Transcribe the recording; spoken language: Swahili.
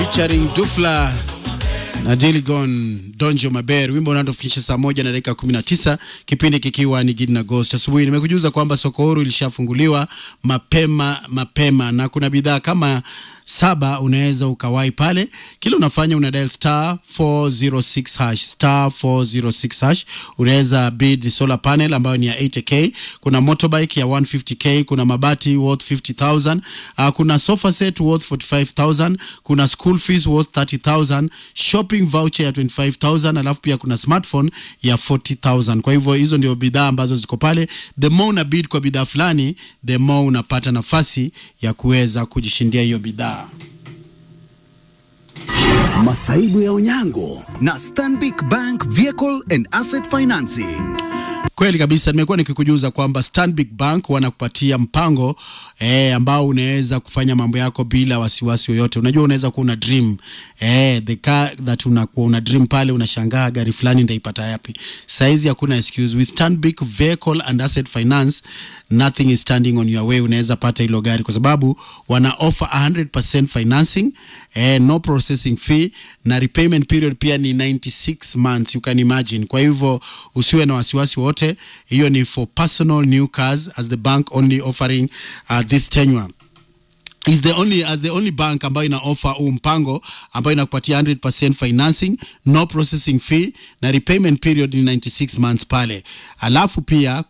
featuring Dufla na Diligon Donjo Maber, wimbo unaotufikisha saa moja na dakika 19, kipindi kikiwa ni Gidi na Ghost. Asubuhi nimekujuza kwamba soko huru ilishafunguliwa mapema mapema, na kuna bidhaa kama saba unaweza ukawai pale. Kila unafanya una dial star 406 hash star 406 hash, unaweza bid solar panel ambayo ni ya 80k, kuna motorbike ya 150k, kuna mabati worth 50000, uh, kuna sofa set worth 45000, kuna school fees worth 30000, shopping voucher ya 25000, alafu pia kuna smartphone ya 40000. Kwa hivyo hizo ndio bidhaa ambazo ziko pale. The more una bid kwa bidhaa fulani, the more unapata nafasi ya kuweza kujishindia hiyo bidhaa. Masaibu ya Onyango na Stanbic Bank Vehicle and Asset Financing. Kweli kabisa, nimekuwa nikikujuza kwamba Stanbic Bank wanakupatia mpango eh, ambao unaweza kufanya mambo yako bila wasiwasi yoyote. Unajua, unaweza kuwa una dream eh, the car that unakuwa una dream pale, unashangaa gari fulani ndaipata yapi? Saizi hakuna excuse with Stanbic Vehicle and Asset Finance, nothing is standing on your way. Unaweza pata hilo gari kwa sababu wana offer 100% financing eh, no processing fee na repayment period pia ni 96 months, you can imagine. Kwa hivyo usiwe na wasiwasi wote, hiyo ni for personal new cars as the bank only offering uh, this tenure is the only as the only bank ambayo ina offer huu mpango ambayo inakupatia 100% financing no processing fee na repayment period ni 96 months pale, alafu pia